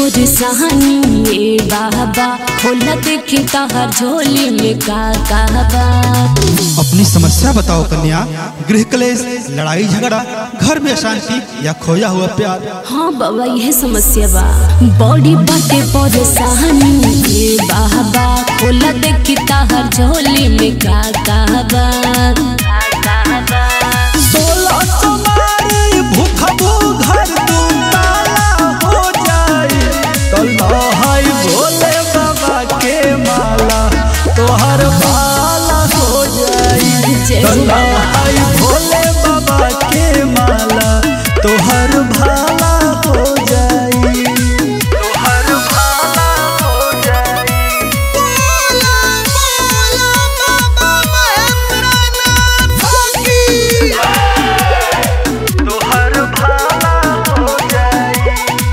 परेशानी ये बाबा होला देखी तहर झोली में का कहबा अपनी समस्या बताओ कन्या गृह क्लेश लड़ाई झगड़ा घर में अशांति या खोया हुआ प्यार हाँ बाबा यह समस्या बा बॉडी बाटे परेशानी ये बाबा होला देखी तहर झोली में का कहबा सोलह सोमवारी भूखबू घर तुम ताला हो जाई तल्लाहाई भोले बाबा के माला तोहर भाला हो जाई जय हो बाबा। तल्लाहाई भोले बाबा के माला तोहर भाला हो जाई तोहर भाला हो जाई तोहर भाला हो जाई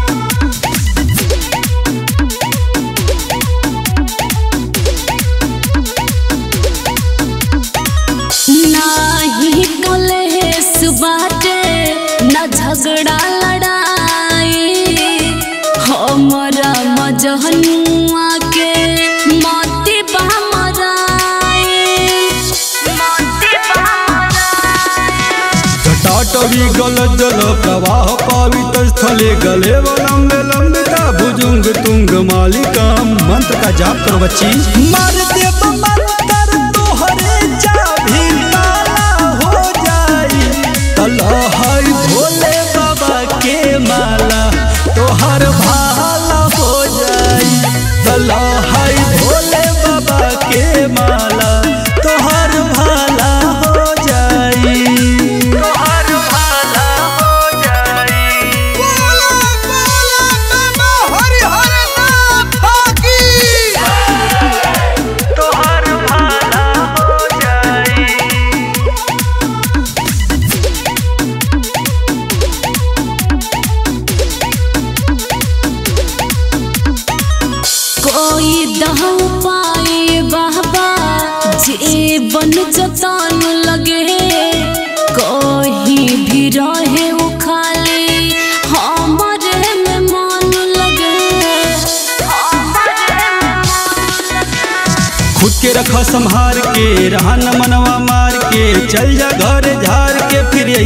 नाही कलेस बाटे न झगड़ा लड़ाई हमरा मजहनुआ के मोती बा मराई मोती बा जटाटवी गल जल प्रवाह पावित स्थले गले लंबे लंबिता भुजुंग तुंग मालिका मंत्र का जाप करो बच्ची मार देव मंत्र तोहरे चाभी ताला हो जाई तलहाई भोले बाबा के माला तोहर भाला हो जाई तलहाई भोले बाबा के माला तोहर भाला हो जाई तोहर भाला हो जाई तोहर भाला हो जाई कोई दह पाए बाबा जीवन जतान लगे कहीं भी रहे वो खाली हमारे में मन लगे खुद के रखा संहार के रहन मनवा मार के चल जा घर झार के फिर